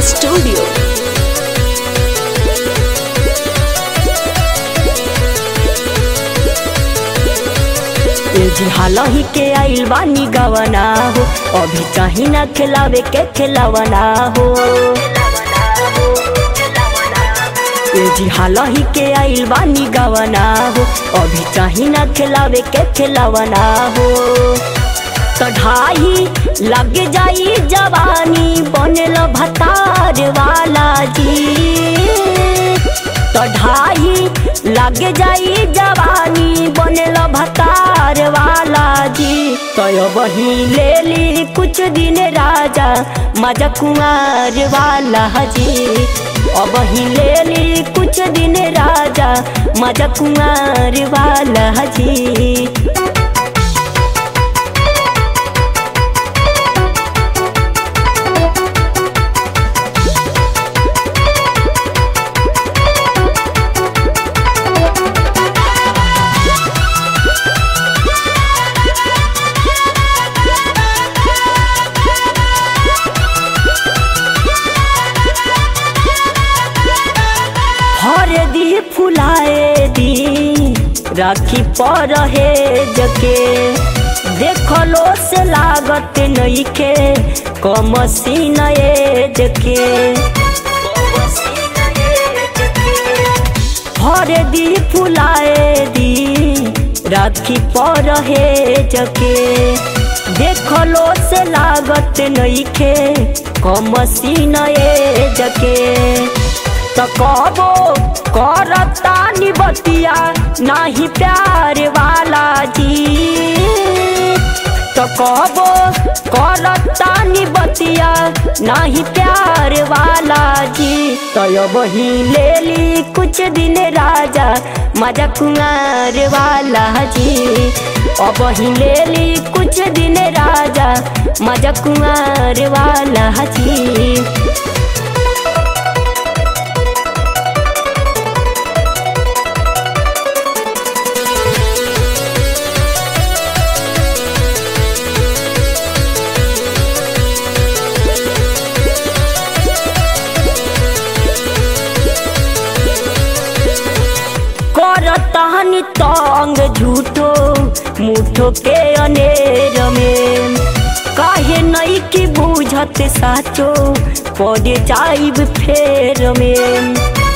Studio. ए जी हालही के आइल बानी गवना हो अभी चाही ना खिलावे के खिलावना हो ए जी हालही के आइल बानी गवना हो अभी चाही ना खिलावे के खिलावना हो कढ़ाई लग जाई जवानी बनल भतार वाला जी कढ़ाई लग जाई जवानी बनल भतार वाला जी तय बही ले ली कुछ दिन राजा मजा कुमार वाला जी अब ही ले ली कुछ दिन राजा मजा कुमार वाला जी हर दी फुलाए दी राखी पर है जके देखलो से लागत नइखे कम सीनए जके हर दी फुलाए दी राखी पर है जके देखलो से लागत नइखे कम सीनए जके त कबो करता निबतिया नाही प्यार वाला जी त कबो करता निबतिया नाही प्यार वाला जी तय बही ले ली कुछ दिन राजा मजा कुमार वाला जी अब ही ले ली कुछ दिन राजा मजा कुमार वाला जी करतानी तंग झूठो मुठो के अनेर में काहे नहीं की बुझत साचो पड़े जाइब फेर में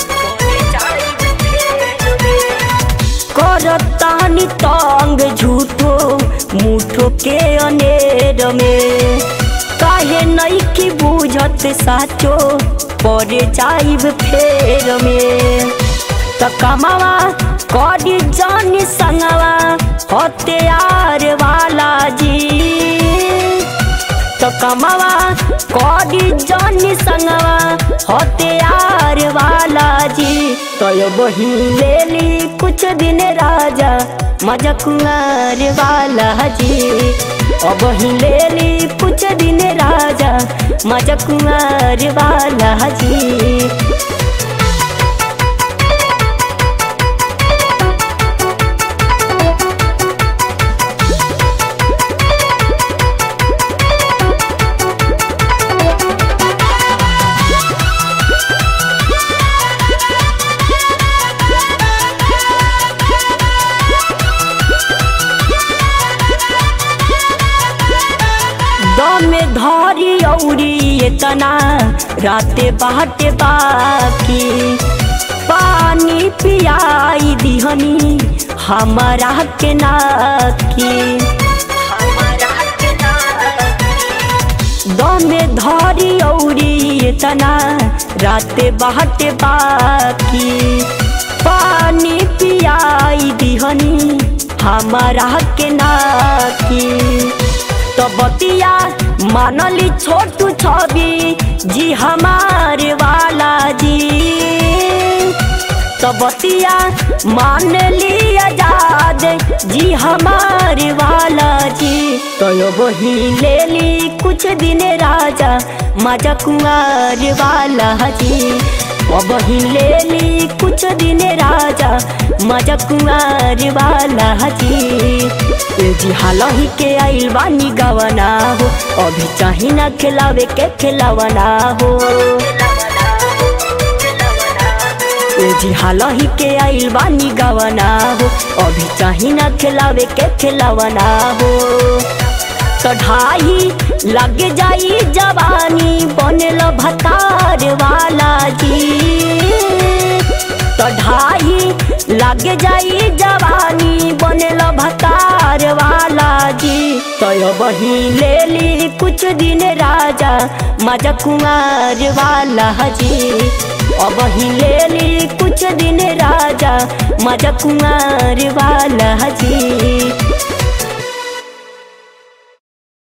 करतानी तंग झूठो मुठो के अनेर में काहे नहीं की बुझत साचो पड़े जाइब फेर में त कमावा करी जानी संगवा हथियार वाला जी तो कमावा करी जानी संगवा हथियार वाला जी तो यो बही ले ली कुछ दिन राजा मजा कुमार वाला जी अब ही ले ली कुछ दिन राजा मजा कुमार वाला जी दमे धरी औरी एतना राते बाटे बाकी पानी पियाई दिहनी हमारा के नाकी दमे धरी औरी एतना राते बाटे बाकी पानी पियाई दिहनी हमारा के नाकी तो बतिया मानली छोटू छवि जी हमारे वाला जी तो बतिया मान ली आजाद जी हमारे वाला जी तो यो वही ले ली कुछ दिन राजा मजा कुमार वाला जी अब ही ले ली कुछ दिन राजा मजा कुमार वाला जी ए जी हालही के आइल बानी गवना हो अभी चाही ना खिलावे के खिलावना हो ए जी हालही के आइल बानी गवना हो अभी चाही ना खिलावे के खिलावना हो कढ़ाई लग जाई जवानी बनल भतार वाला जी कढ़ाई लग जाई जवानी बनल भतार वाला जी तो बही ले ली कुछ दिन राजा मजा कुमार वाला जी अब ही ले ली कुछ दिन राजा मजा कुमार वाला जी